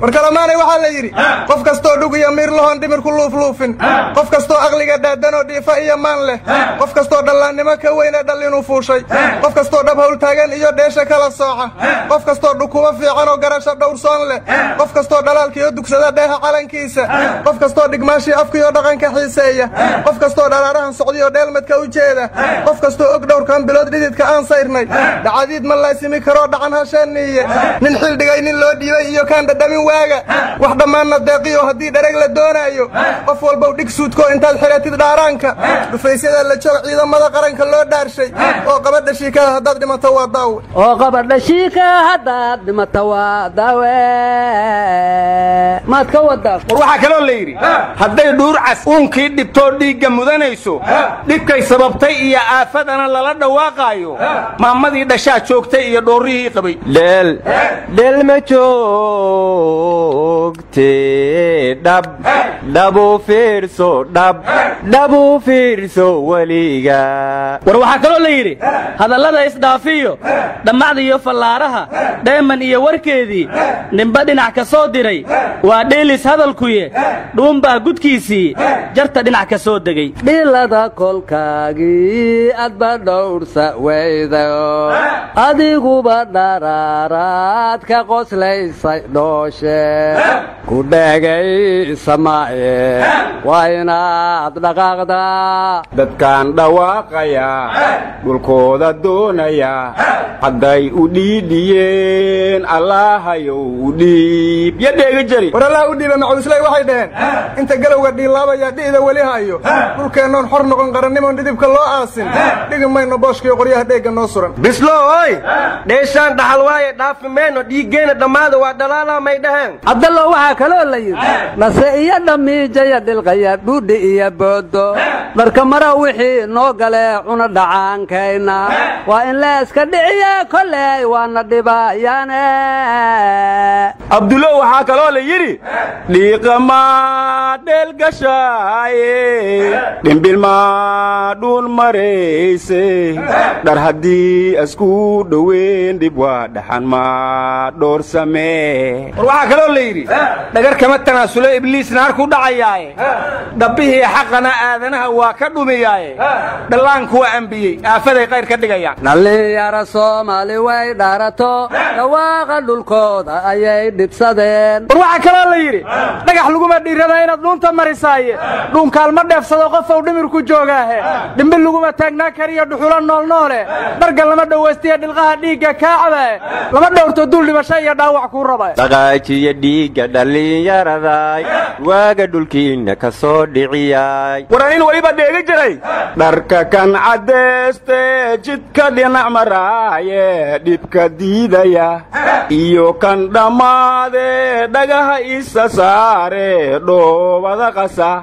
war kalamaanay waxaa la yidhi qof kastoo dhug iyo miir lahoon dhimir ku luufluufin qof kastoo aqliga dhaadanoo dhiifa iyo maan leh qof kastoo dhallaannimo ka weyne dhal inuu fuushay qof kastoo dhab hawl taagan iyo dheesha kala sooca qof kastoo dhukubo fiican oo garasha dhowrsoon leh qof kastoo dhalaalkiiyo dugsada dheeha calankiisa qof kastoo dhigmaashii afkiiyo dhaqanka xiiseeya qof kastoo dharaarahan socdiyo dheelmadka u jeeda qof kastoo og dhowrkan bilood dhididka aan sayrnay dhacadiid ma laasimi karoo dhacan hasheeniiye nin xildhigay nin loo dhiibay iyo kaan dhadhamin waaga wax dhammaanna deeqiyo haddii dhereg la doonaayo qof walbow dhig suudko intaad xidhatid dhaaraanka dhufaysyada la joog ciidamada qaranka loo dhaarshay oo qabadha shiikada haddaad dhimato waa daawe oo qabadha shiika haddaad dhimata waa daawe maad ka wadaa war waxaa kaloo la yidhi hadday dhuurcas uunkii dhibtoo dhiigga mudanayso dhibkay sababtay iyo aafadana lala dhawaaqaayo maamadii dhashaa joogtay iyo dhoorrihii qabay dheel dheel ma joogte dhab dhabu fiirso dhab dhabu fiirso weliga war waxaa kaloo la yidhi hadallada isdhaafiyo dhammacda iyo fallaaraha dheeman iyo warkeedii ninba dhinac ka soo diray waa dheelis hadalkuye dhuunbaa gudkiisii jarta dhinac ka soo degay dhilada kolkaagii adba dhowrsa weydayo adiguba dharaaraad ka qoslaysay dhooshe ku dhegaysa maaye waa inaad dhaqaaqdaa dadkaan dhawaaqaya dhulkooda doonaya hadday u dhiidhiyeen allaahayow u dhiib yo dheega jari war allaha u dhiiba macuusley waxay dhaheen inta galowga dhiilaabaya dhi'da weli hayo dhulkeennoon xor noqon qarannimoon dhidibka loo aasin dhigi mayno booshkiyo qoryaha dheegga noo suran bislo oy dheeshaan dhaxal waaye dhaafi mayno dhiiggeenna dhammaada waa dhalaalaa may dhaheen cabdallo waxaa kaloo la yidhi dhase iyo dhamiijaya dhilqaya dhuudhi iyo boodo dharka mara wixii noo galee cuna dhacaankayna waa in leeska dhiciye koley waana dhibayaane abdulo waxaa kaloo la yidhi dhiiqamaa dheelgashaaye dhimbilmaa dhuun marayse dhar haddii asku dhoweyn dhib waa dhaxan maa dhoor samee war waxaa kaloo la yidhi dhagar kama tanaasulo ibliis naar ku dhacayaaye dhabbihii xaqana aadanaha waa ka dhumiyaaye dhallaanku waa ambiyey aafaday qayr ka dhigayaan dhallinyaro soomaali way dhaarato dhawaaqa dhulkooda ayay dhibsadeen war waxaa kaloo la yidhi dhagax laguma dhiirada inaad dhuunta marisaaye dhuunkaalma dheefsado qofow dhimir ku joogaahe dhimbil laguma taagnaa kariyo dhuxulo noolnoole dharga lama dhowaystiya dhilqaha dhiigga kaacdae lama dhowrto dul dhibasho iyo dhaawac kuu raba dhaqaajiya dhiigga dhallinyaraday waaga dhulkiinna ka soo dhiciyay war anin weliba dheega jiray dharka kan caddayste jidka dhinac maraaye dhibka diidaya iyo kan dhammaade dhagaha isa saare dhoobada qasa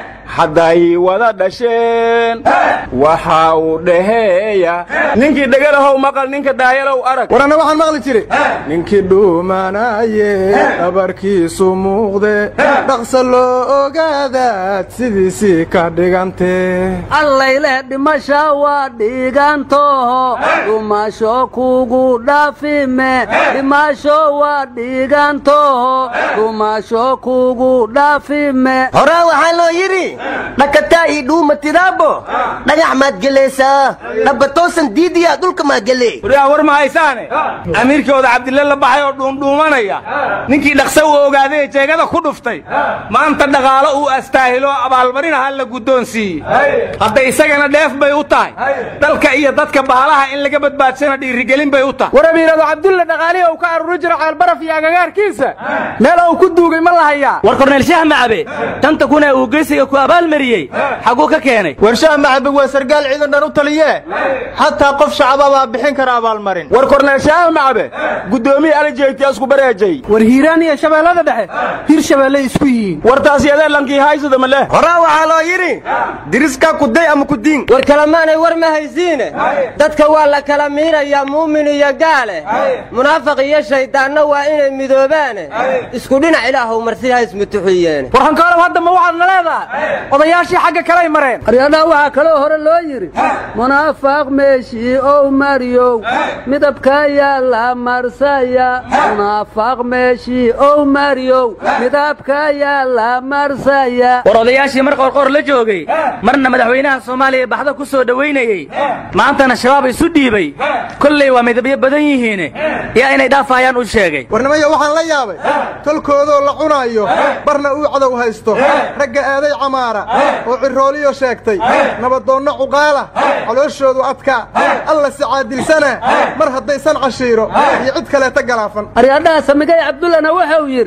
hadday wada dhasheen waxa uu dhaheeya ninkii dhegalahow maqal ninka daayalow arag war anna waxaan maqli jiray ninkii dhuumanaaye dhabarkiisu muuqde dhaqsa loo ogaadaad sidiisii ka dhigantee allayleh dhimasha waa dhiigantoho dhumasho kugu dhaafime dhimasho waa dhiigantoho dhumasho kugu dhaafime horaa waxaa loo yidhi dhakataa ii dhuuma tidaabo dhagax maad gelaysaa dhabba toosan diidiyaa dhulka maa gele waryaa war ma haysaane amiirkooda cabdille la baxay oo dhuundhuumanaya ninkii dhaqsa uu ogaadee jeegada ku dhuftay maanta dhaqaalo uu astaahilo abaalmarin aha la guddoonsiiyey hadda isagana dheef bay u tahay dalka iyo dadka baalaha in laga badbaadsana dhiirigelin bay u tahay war amiirado cabdulle dhaqaalihii uu ka aruri jiro ceelbaraf iyo agagaarkiisa meel uu ku duugay ma la hayaa war korneel shaah macabe tanta kuna uu geysiga ku abaalmariyey xaguu ka keenay warshaha macabe waa sargaal ciidan dhan u taliye xataa qof shacaba baa bixin kara abaalmarin war korneel shaah macabe guddoomiye alijeegti asku bareejay war hiiraan iyo shabeellada dhexe hir shabeelle isku yihiin war taasi adee lankii haysada ma leh horaa waxaa loo yidhi diriskaa kuday ama kudiin war kalamaanay war ma haysiine dadka waa la kala miirayaa muumin iyo gaale munaafiq iyo shayddaanna waa inay midoobaane isku dhinac ilaahow marsi ha ismutuxiyeene war hankaalow hadda ma waxaad na leedahay odayaashii xagga kaley mareen aryadhaa waxaa kaloo hore loo yidhi munaafaaq meeshii ow maryow midabkayaa la marsaya munaafaaq meeshii ow maryow midabkayaa la marsaya war odayaashii mar qorqoor la joogay marna madaxweynaha soomaaliya baxda ku soo dhowaynayey maantana shabaab isu dhiibay kolley waa midabyo badan yihiine yaa inay dhaafayaan u sheegay warnimaya waxaan la yaabay tolkoodoo la cunaayo barna uu cadow haysto ragga aaday camaara oo cirooliyo sheegtay nabadoonno cuqaala calooshoodu adkaa alla si caadilsana mar haddaysan cashiiro iyo cid kaleeta galaafan aryadhaha samigay cabdullana wuxuu yidhi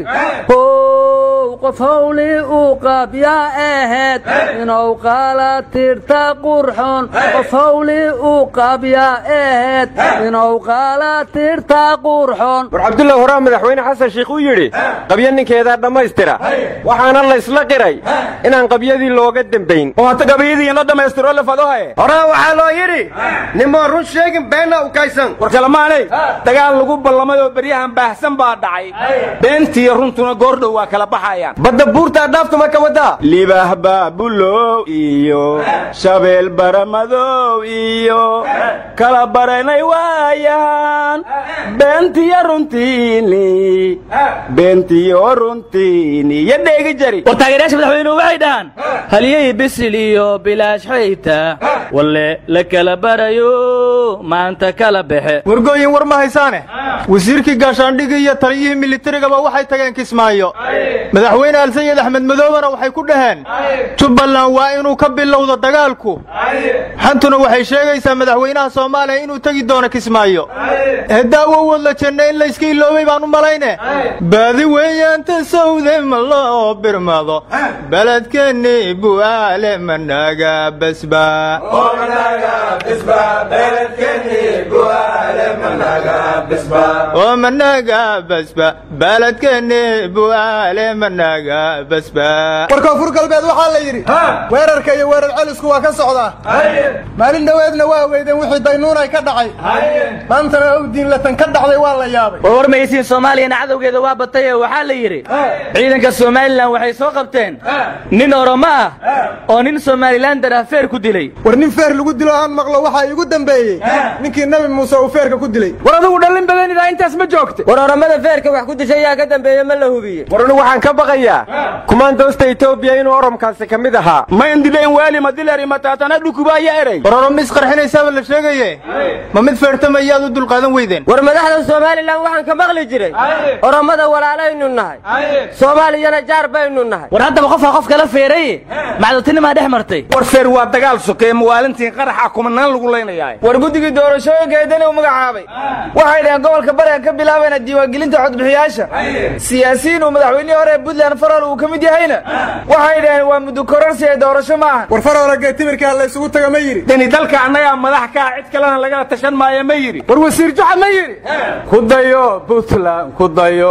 how qof hawli uu qaab yaa ahayd inuu qaala tirta qurxoon qof hawli uu qaab yaa ahayd inuu qaala tirta qurxoon war cabdulla horaa madaxweyne xasan shiikh u yidhi qabyo ninkeedaa dhammaystira waxaana la isla qiray inaan qabyadii looga dembayn oo hata gabayadii la dhammaystiro lafadohaye horaa waxaa loo yidhi nimoo run sheegin beenna u kaysan war kalamaanay dagaal lagu ballamay oo beryahan baahsan baa dhacay beentiiyo runtuna goordhow waa kala baxayaan badda buurtaa dhaaftuma ka wadaa libaah baabulow iyo shabeel baramadow iyo kala baranay waayaan beentiyo runtiini beentiyo runtiini yo dheegi jari war taageerayaasha madaxweynuhu waxay dhahaan halyey bisil iyo bilaash xayta walle la kala barayo maanta kala baxe wargooyin war ma haysaane wasiirkii gaashaandhigii iyo taliyihii militarigaba waxay tageen kismaayo madaxweyne alsayid axmed madoobena waxay ku dhaheen jubbaland waa inuu ka bilowdo dagaalku xantuna waxay sheegaysaa madaxweynaha soomaaliya inuu tegi doono kismaayo hedaawo wadla janna in layska iloobay baan u malayne baadi weeyaanta sawde ma loo birmado beledkeenni bu'aale managa basba oo managa basba beledkeenni bu'aale managa basba war koonfur galbeed waxaa la yidhi weerarka iyo weerar celisku waa ka socdaa maalin dhoweedna waa weydeen wixii daynuunay ka dhacay maantana owdiinlatan ka dhacday waa la yaabay war war maysiin soomaaliyana cadowgeeda waa batay oo waxaa la yidhi ciidanka somalilan waxay soo qabteen nin oromo ah oo nin somalilander ah feer ku dilay war nin feer lagu dilo aan maqlo waxaa iigu dambeeyey ninkii nebi muuse uu feerka ku dilay war adigu dhallin badanidaa intaas ma joogta war oramada feerka wax ku dishay yaa ka dambeeye ma la hubiye war anigu waxaan ka baqayaa kumaandoosta etoobiya inuu oromkaasi ka mid ahaa ma indileen waali madileri mataatana dhukubaya erey war oromo isqarxinaysaaba la sheegaye ma mid feertamayaad u dulqaadan weydeen war madaxda somalilan waxaan ka maqli jiray oromada walaalaynu nahay soomaaliyana jaar baynu nahay war haddaba qofka qof kala feeraye macdutinimaa dhex martay war feer waa dagaal sokeeye mawaalintiin qaraxa kumanaan lagu leynayaa war guddigii doorashooyinka eedani u magacaabay waxay dhaheen gobolka bariga ka bilaabayna diiwaangelinta codbixiyaasha siyaasiyiin uu madaxweynihii hore ee puntland farol uu ka mid yahayna waxay dhaheen waa muddo kororsi ee doorasho ma aha war farola geetimirkaa la isugu taga ma yidhi deni dalka annagaa madax kaa cid kalena lagala tashan maayo ma yidhi war wasiir juxa ma yidhi ku dayo puntland ku dayo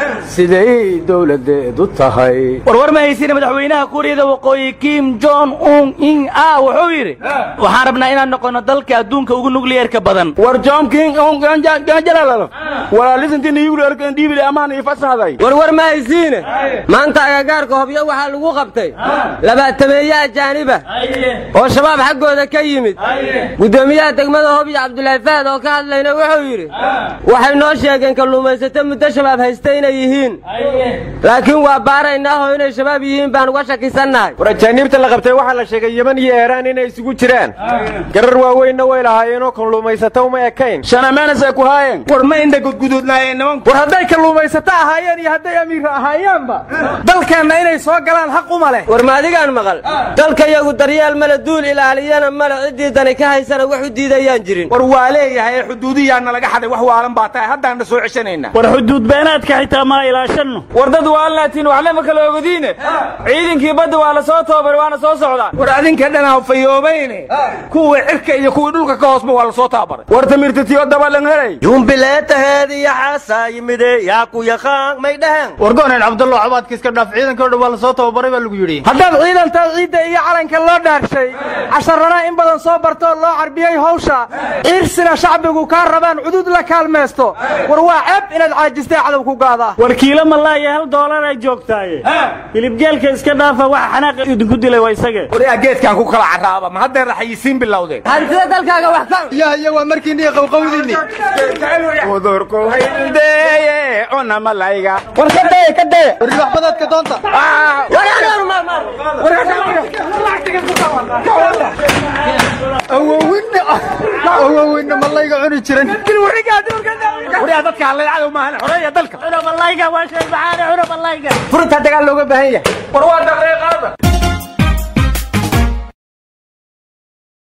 siday dowladeedu tahay war war ma haysina madaxweynaha kuuriyada waqooyi kim jon un in a wuxuu yidhi waxaan rabnaa inaan noqono dalka adduunka ugu nukliyerka badan war john king jalal walaalisantii niyugularkan dhiibile amaan ii fasaxday war war ma haysiine maanta agagaarka hobyo waxaa lagu qabtay labaatameeye ajaaniba oo shabaab xaggooda ka yimid guddoomiyaha degmada hobyo cabdulaahi fahad oo ka hadlayna wuxuu yidhi waxay noo sheegeen kalluumaysato muddo shabaab haysta inay yihiin laakiin waa baaraynaaho inay shabaab yihiin baan uga shakisannahay war ajaaniibta la qabtay waxaa la sheegay yeman iyo eeraan inay isugu jiraan garar waaweynna way lahaayeenoo kalluumaysato uma ekayn shanameenasay ku haayeen war ma indha gudguduudnaayeen nimanku war hadday kalluumaysato ahaayeen iyo hadday amiir ahaayeenba dalkeenna inay soo galaan xaq uma leh war ma adigaan maqal dalka yagu daryeel male duul ilaaliyana male ciddii dani ka haysana wax u diidayaan jirin war waa leeyahay ee xuduudiyaana laga xaday wax waalan baa tahay haddaanna soo ceshanaynaa war xuduud beenaadka xitaa maa ilaashanno war dad waalnaatiin waxlama kala ogodiine ciidankii badda waa la soo toobay waana soo socdaan war adinka dhan hafayoobayne kuwii cirka iyo kuwii dhulka ka hoosba waa la soo taabaray war tamirtatiyo dabalan helay jumbileetaheed iyo xaasaa yimide yaa ku yaqaan may dhaheen wargooneen cabdullah waxbaad mudaharaadka iska dhaaf ciidanka o dhan waa la soo tababaray baa lagu yidhi haddaad ciidantaa ciidda iyo calanka loo dhaarshay casharana in badan soo bartoo loo carbiyey hawsha ciirsina shacbigu kaa rabaan cudud la kaalmaysto war waa ceeb inaad caajistay cadow ku gaadaa warkiilo malaayo hal doolar ay joogtaaye hilibgeelka iska dhaafa waxa xanaaqa idinku dilay waa isage waryaa geedkaan ku kala carraaba ma haddeer raxayisiin bilowdeen hantida dalkaaga wax ka yah iyo waa markiinni iyo qowqowdiinni udurku haydeye cuna malayga war ka daya ka daya warribaxbadaadka doonta awowinna awowinna malayga cuni jiran waryaa dadka hallaycadow maahan xoreeya dalka cuna malayga waa sheeg maxaane cuna malayga furuntaa dagaal looga baahan yahay war waa daqiiqaada